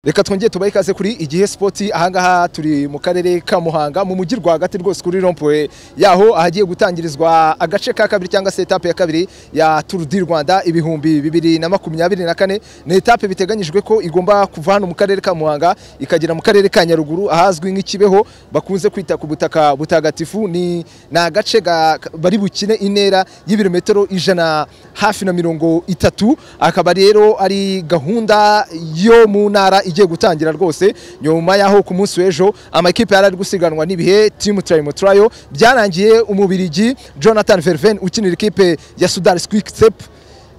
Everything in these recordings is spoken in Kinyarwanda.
reka twongere tubahe ikaze kuri igihe sipoti ahangaha turi mu karere ka muhanga mu mujyi rwagati rwose kuri rompuwe yaho ahagiye gutangirizwa agace ka kabiri cyangwa se etape ya kabiri ya turu di rwanda ibihumbi bibiri na makumyabiri na kane ni etape biteganyijwe ko igomba kuva hano mu karere ka muhanga ikagera mu karere ka nyaruguru ahazwi nk'ikibeho bakunze kwita ku butaka butagatifu ni ni agace ga- bari bukine intera y'ibirometero ijana hafi na mirongo itatu akaba rero ari gahunda yo mu ntara igiye gutangira rwose nyuma y'aho ku munsi w'ejo amakipe yari ari gusiganwa n'ibihe timu turayimo turayo byarangiye umubirigi jonathan verven ukinira ikipe ya sudari squiksep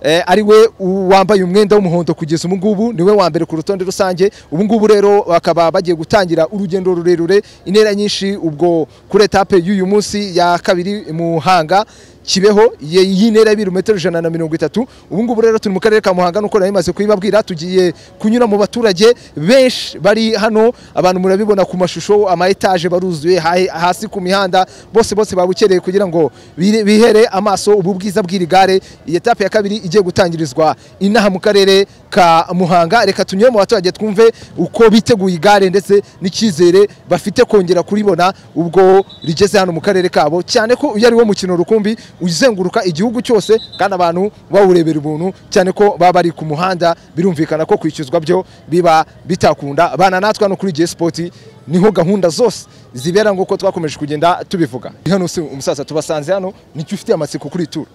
Eh, ari we wambaye umwenda w'umuhondo kugeza ubu ngubu ni we wa mbere ku rutonde rusange ubu ngubu rero bakaba bagiye gutangira urugendo rurerure intera nyinshi ubwo kuri etape y'uyu munsi ya kabiri muhanga kibeho ye- iyi ntera y'ibirometero ijana na mirongo itatu ubu ngubu rero turi mu karere ka muhanga nuko nari maze kubibabwira tugiye kunyura mu baturage benshi bari hano abantu murabibona ku mashusho ama etaje baruzuye ha- hasi ku mihanda bose bose babukereye kugira ngo bire- bihere amaso ubu bwiza bw'iri gare iyi etape ya kabiri igiye gutangirizwa inaha mu karere ka muhanga reka tunyure mu baturage twumve uko biteguye igare ndetse n'icyizere bafite kongera kuribona ubwo rigeze hano mu karere kabo cyane ko uyu ari wo mukino rukumbi uzenguruka igihugu cyose kandi abantu bawurebera ubuntu cyane ko baba bari ku muhanda birumvikana ko kwishyuzwa byo biba bitakunda bana natwe hano kuri J Sport niho gahunda zose zibera nk'uko twakomeje kugenda tubivuga hano si umusaza tubasanze hano nicyo ufite amatsiko kuri iyi turu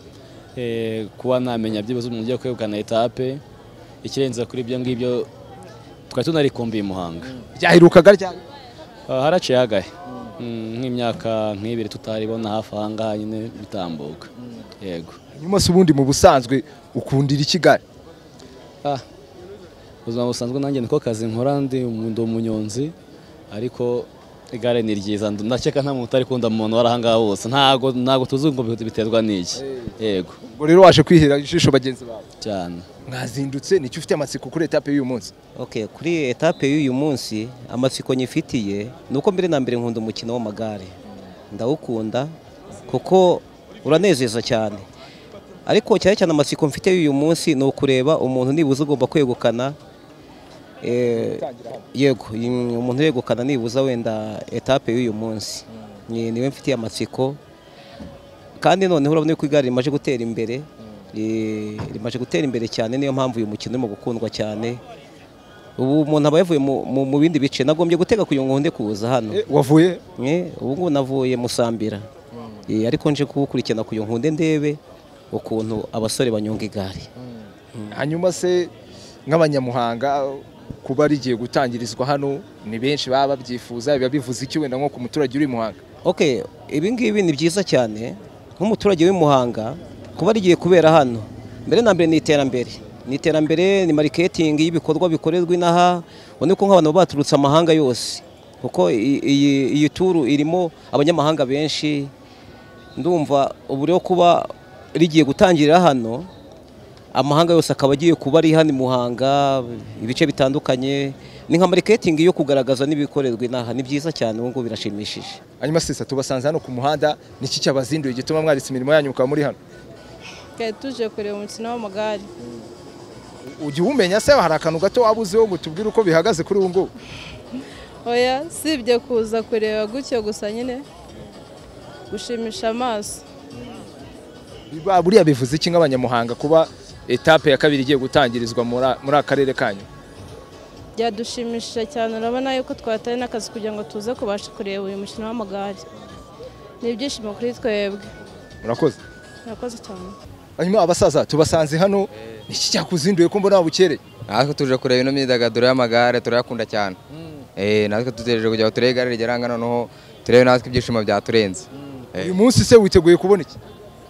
Eh, kuba namenya byibuze umuntu ugiye kwegukana etape ikirenze kuri ibyo ngibyo twari tunarikumbiye i muhanga byaherukaga ryari Ah, haraciye hagahe Mm, nk'imyaka nk'ibiri tutaribona hafi ahangaha nyine bitambuka yego nyuma se ubundi mu busanzwe ukundira i Kigali Ah, ubuzima busanzwe nanjye niko kazi nkora ndi umu- ndi umunyonzi ariko igare ni ryiza ndu- ndakeka nta muntu utarikunda mu muntu wari ahangaha wose ntago ntago tuzi ngo biterwa n'iki yego ubwo rero waje kwihera ijisho bagenzi bawe cyane mwazindutse nicyo ufite amatsiko kuri etape y'uyu munsi Okay, kuri etape y'uyu munsi amatsiko nyifitiye ni uko mbere na mbere nkunda umukino w'amagare ndawukunda kuko uranezeza cyane ariko cyane cyane amatsiko mfite y'uyu munsi ni ukureba umuntu nibuza ugomba kwegukana eh, yego im- umuntu yegukana nibuza wenda etape y'uyu munsi Ni- niwe mfitiye amatsiko kandi noneho urabona yuko igare rimaje gutera imbere eh, rimaje gutera imbere cyane niyo mpamvu uyu mukino urimo gukundwa cyane ubu umuntu aba yavuye mu- mu- mu bindi bice nagombye gutega kugira ngo nde kuza hano Eh, wavuye Eh, ubu ngubu navuye musambira Eh, ariko nje kuwukurikirana kugira ngo nde ndebe ukuntu abasore banyonga igare hanyuma se nk'abanyamuhanga kuba rigiye gutangirizwa hano ni benshi baba babyifuza biba bivuze iki wenda nko ku muturage uri i muhanga okay ibi ngibi ni byiza cyane nk'umuturage w'i Muhanga kuba rigiye kubera hano mbere na mbere ni iterambere ni iterambere ni mariketingi y'ibikorwa bikorerwa inaha ubona ko nk'abantu baba baturutse amahanga yose kuko i- iyi- iyi turu irimo abanyamahanga benshi ndumva ubu rero kuba rigiye gutangirira hano amahanga yose akaba agiye kuba ari hano i Muhanga ibice bitandukanye ni nka mariketingi yo kugaragaza n'ibikorerwa inaha ni byiza cyane ubu ngubu birashimishije hanyuma sisa tubasanze hano ku muhanda ni iki cyabazinduye gituma mwaritse imirimo yanyu mukaba muri hano Twari tuje kureba umukino w'amagare ujya uwumenya se hari akantu gato waba uziho ngo tubwire uko bihagaze kuri ubu ngubu oya sibye kuza kureba gutyo gusa nyine gushimisha amaso Biba- buriya bivuze iki nk'abanyamuhanga kuba etape ya kabiri igiye gutangirizwa muri a- muri akarere kanyu byadushimishije cyane urabona yuko twatari n'akazi kugira ngo tuze kubasha kureba uyu mukino w'amagare ni ibyishimo kuri twebwe murakoze murakoze cyane hanyuma abasaza tubasanze hano ni iki cyakuzinduye ko mbona wabukereye natwe tuje kureba ino myidagaduro y'amagare turayakunda cyane Eh, natwe dutegereje kugira ngo turebe igare rigeranga noneho turebe natwe ibyishimo byaturenze Eh. uyu munsi se witeguye kubona iki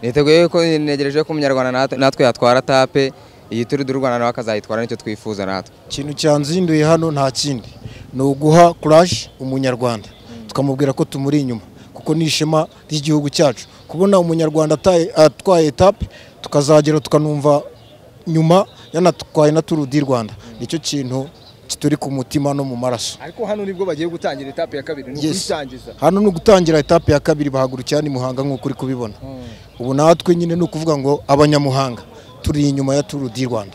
niteguye ko negereje ko umunyarwanda nat- natwe yatwara tape iyi turi du rwanda nawe akazayitwara nicyo twifuza natwe ikintu cyanzinduye hano nta kindi ni uguha kuraje umunyarwanda tukamubwira ko tumuri inyuma kuko ni ishema ry'igihugu cyacu kubona umunyarwanda ataye- atwaye etape tukazagera tukanumva nyuma yanatwaye na turu di rwanda nicyo kintu kituri ku mutima no mu maraso ariko hano nibwo bagiye gutangira etape ya kabiri ni Yes. ukuyitangiza hano ni ugutangira etape ya kabiri bahagurukira ni muhanga nk'uko uri kubibona ubu natwe nyine ni ukuvuga ngo abanyamuhanga turi inyuma ya turu di rwanda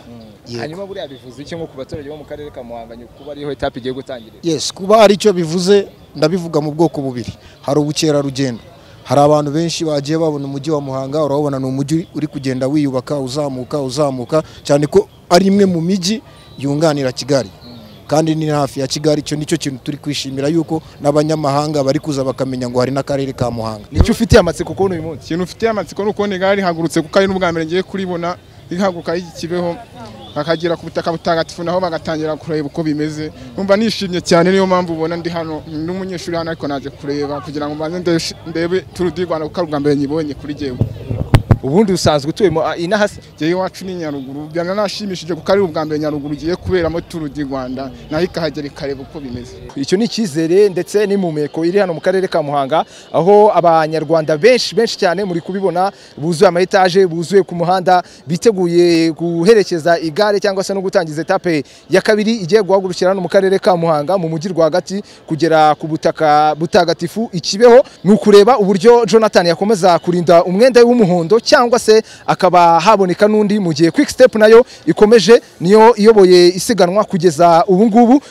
hanyuma buriya bivuze iki nko ku baturage bo mu karere ka muhanga kuba ariho etape igiye gutangirira yes kuba hari icyo bivuze ndabivuga mu bwoko bubiri hari ubukerarugendo hari abantu benshi bagiye babona umujyi wa muhanga urabona ni umujyi uri kugenda wiyubaka uzamuka uzamuka cyane ko ari imwe mu mijyi yunganira kigali kandi ni hafi ya kigali icyo nicyo kintu turi kwishimira yuko n'abanyamahanga bari kuza bakamenya ngo hari n'akarere ka muhanga nicyo ufitiye amatsiko kubona uyu munsi ikintu ufitiye amatsiko ni ukubona igare rihagurutse kuko ari n'ubwa mbere ngiye kuribona rihaguruka kibeho bakagera ku butaka butagatifu naho bagatangira kureba uko bimeze numva nishimye cyane niyo mpamvu ubona ndi hano n'umunyeshuri hano ariko naje kureba kugira ngo mbanze ndesh- ndebe turu di rwanda kuko ari ubwa mbere nyibonye kuri jyewe ubundi usanzwe utuye mu- ino hasi jyewe iwacu ni nyaruguru byananashimishije kuko ari ubwa mbere nyaruguru igiye kuberamo turu di rwanda naho ikahagera ikareba uko bimeze icyo ni icyizere ndetse n'impumeko iri hano mu karere ka muhanga aho abanyarwanda benshi benshi cyane muri kubibona buzuye ama etaje buzuye ku muhanda biteguye guherekeza igare cyangwa se no gutangiza etape ya kabiri igiye guhagurukira hano mu karere ka muhanga mu mujyi rwagati kugera ku butaka butagatifu ikibeho ni ukureba uburyo jonathan yakomeza kurinda umwenda w'umuhondo cyangwa se akaba haboneka n'undi mu gihe quick step nayo ikomeje niyo iyoboye isiganwa kugeza ubu ngubu